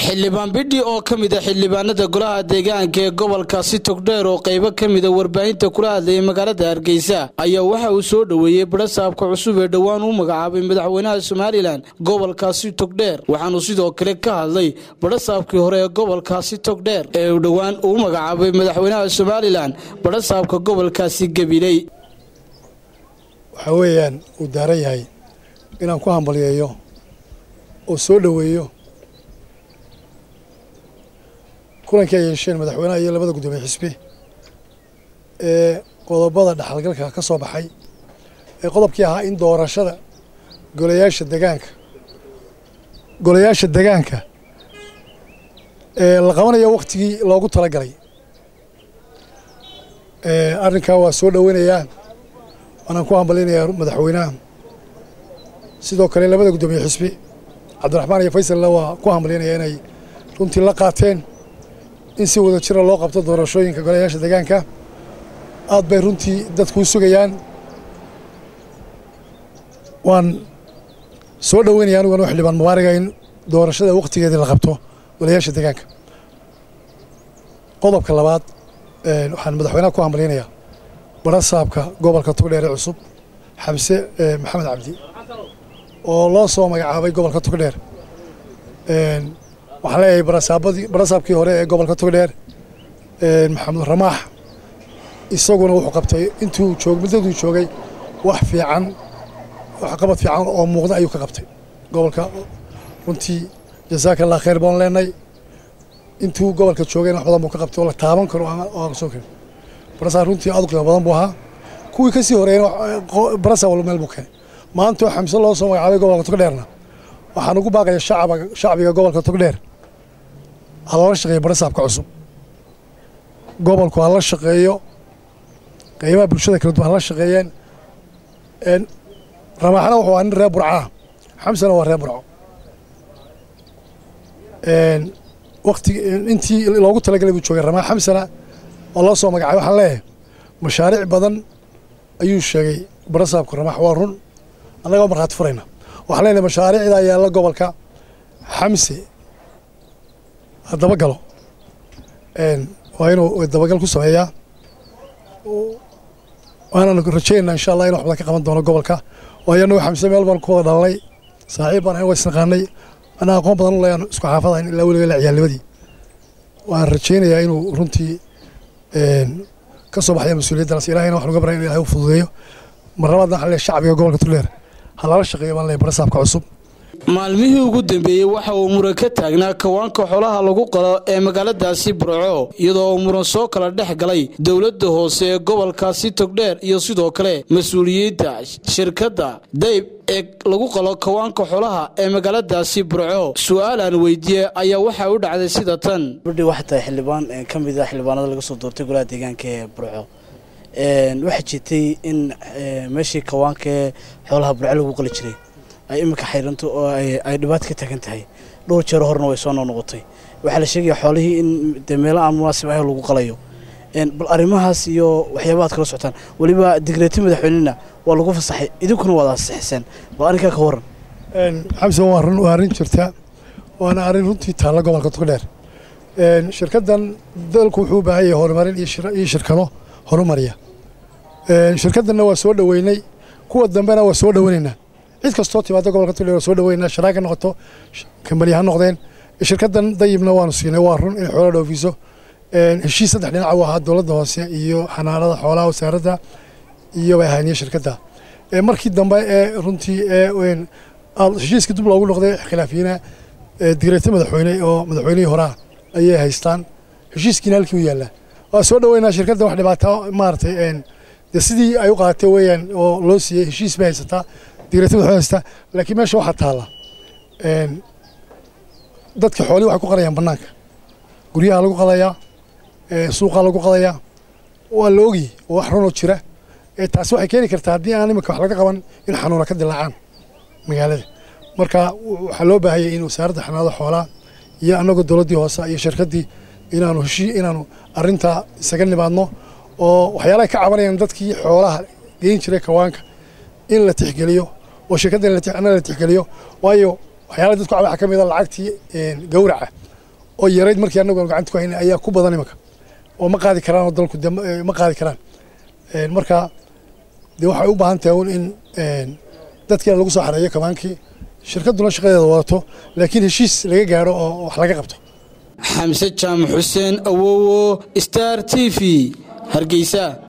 xildhibaan bidhi oo ka mid a xildhibaanada golaha deegaanka ee gobolkaasi togdheer oo qaybo ka mida warbaahinta kula hadlayay magaalada hargeysa ayaa waxa uu soo dhoweeyey barasaabka cusub ee dhowaan u magacaabay madaxweynaha somalilan gobolkaasi togdheer waxaanu sidoo kale ka hadlay barasaabkii hore ee gobolkaasi togdheer ee uu dhowaan uu magacaabay madaxweynaha somalilan barasaabka gobolkaasi gabiley waxaa weeyaan uu daaran yahay inaan ku hambalyeeyo oo soo dhoweeyo kulankii ay yeesheen madaxweynaha iyo labada guddoomiye xisbi ee qodobada dhexalgalka ka soo baxay ee qodobkii ahaa in doorashada golayaasha degaanka golayaasha degaanka ee la qabanayo waktigii loogu talagalay arrinkaa waa soo dhoweynayaa waanaan ku hambalynayaa madaxweynaha sidoo kale labada guddoomiye xisbi cabdiraxmaan iyo faysalna waa ku hambalyanaya inay runtii la qaateen in si wada jira loo qabto doorashooyinka golayaasha deegaanka aad bay runtii dadku u sugayaan waan soo dhoweynaya aniguna xildhibaan mubaaraga in doorashada wakhtigeedii la qabto golayaasha deegaanka qodobka labaad waxaan madaxweynaha ku hambalyanayaa barasaabka gobolka togdheer ee cusub xamse maxamed cabdi oo loo soo magacaabay gobolka togdheer waxaan leeyahay barasaabadii barasaabkii hore ee gobolka togdheer maxamed ramaax isaguna wuxuu qabtay intuu joog muddaduu joogay wax fiican wax qabad fiican oo muuqda ayuu ka qabtay gobolka runtii jasaaka allah khayr baan leenay intuu gobolka joogayna wax badan buu ka qabtay oo la taaban karo oo aan soo karin barasaab runtii aad u qiimo badan buu ahaa kuwii ka sii horeeyna barasaab walba meel buu keenay maantoo xamse loo soo magacaabay gobolka togdheerna waxaan ugu baaqaya shacbiga gobolka togdheer ha loola shaqeeyo barasaabka cusub gobolku ha la shaqeeyo qaybaha bulshada kala duwan hala shaqeeyeen ramaaxna wuxuu ahaa nin reer burcaa xamsena waa reer burco wakti intii loogu talagalay buu joogay ramaax xamsena oo loo soo magacay waxaan leeyahay mashaariic badan ayuu sheegay barasaabka ramaax waa run annagoo markhaati furayna waxaan leenahay mashaariicdaa yaalla gobolka xamse ha dabagalo waa inuu dabagal ku sameeyaa waanaan rajaynaa insha allah inu wax badan ka qaban doono gobolka waayo annagu xamse meel baan ku wada dhalanay saaxiib baan waa isnaqaanay anaa aqoon badan u leeyaan isku xaafadayn ilaa weliga la ciyaalnimadii waan rajaynayaa inuu runtii ka soo baxaya mas-uuliyaddaas ilahayna waxaan uga baray inu ilahay u fududeeyo mar labaadna waxaan leeyahay shacbiga gobolka tugdheer ha lala shaqeeyo baan leeyahay barasaabka cusub maalmihii ugu dambeeyey waxa uu muran ka taagnaa kawaanka xolaha lagu qalo ee magaaladaasi burco iyadoo uu muran soo kala dhex galay dowladda hoose ee gobolkaasi togdheer iyo sidoo kale mas-uuliyiinta shirkadda dayb ee lagu qalo kawaanka xolaha ee magaaladaasi burco su-aalaan weydiiyey ayaa waxaa u dhacday sida tan bidhi waxay tahay xildhibaan ka mid a xildhibaanada laga soo doortay golaha deegaanka ee burco waxaa jirtay in meeshii kawaanka ee xoolaha burco lagu qali jiray ay iminka xayranto oo ay dhibaato ka taagan tahay dhowr jeer horena way soo noqnoqotay waxaa la sheegaya xoolihii in de meelo aan munaasib ahayn lagu qalayo bal arrimahaas iyo waxyaaba ad kala socotaan weliba digreeti madaxweynena waa lagu fasaxay idinkuna waad ansixiseen bal arrinkaa ka warran xamse waa run waa arrin jirta waana arrin runtii taalla gobolka togdheer shirkaddan dalku wuxuu u baahan yahay horumarin iyo shirkado horumariya shirkaddanna waa soo dhoweynay kuwa dambena waa soo dhoweynaynaa cid kastoo timaada gobolka togdheer waa soo dhaweynaa sharaaka noqoto kambani ha noqdeen shirkaddan dayibna waanu siinay waa run inay xoolo dhoofiso heshiis saddex dhinaca u ahaa dowladda hoose iyo xanaanada xoolaha wasaaradda iyo bay ahaaniye shirkadda markii dambe ee runtii ee heshiiskii dib loogu noqday khilaafiyiina digreete madaxweyne oo madaxweynihii horaa ayay haystaan heshiiskiina halkii u yaallaa waa soo dhaweynaa shirkadda wax dhibaato maaragtay dee sidii ay u qaadatay weeyaan oo loo siiyey heshiis bay haysataa digreeta madaxweyne haystaa laakiin meesha waxaa taalla dadka xoolii waxay ku qalayaan bannaanka guryaha lagu qadayaa suuqaa lagu qadayaa waa la ogyi oo wax runoo jira taasi waxay keeni kartaa haddii aan iminka wax laga qaban in xanuuna ka dilaacaan magaalada marka waxaa loo baahayay in wasaaradda xanaanada xoolaha iyo annagoo dowladdii hoose iyo shirkaddii inaanu heshii inaanu arrintaa isaga nimaadno oo waxyaalahay ka cabanayaan dadkii xoolaha geyn jiray kawaanka in la tixgeliyo oo shirkadda la tixgeliyo waayo waxyaalaha dadku waxaa ka mid a lacagtii gawraca oo yarayd markii annagu aan gacanta ku haynay ayaa ku badan imanka oo ma qaadi karaan oo dalku ma qaadi karaan marka dee waxay u baahan tahay un in dadkiina lagu soo xareeyo kabaankii shirkadduna shaqadeeda wadato laakiin heshiis laga gaadho oo wax laga qabto xamse jaamac xuseen awowo star t v hargeysa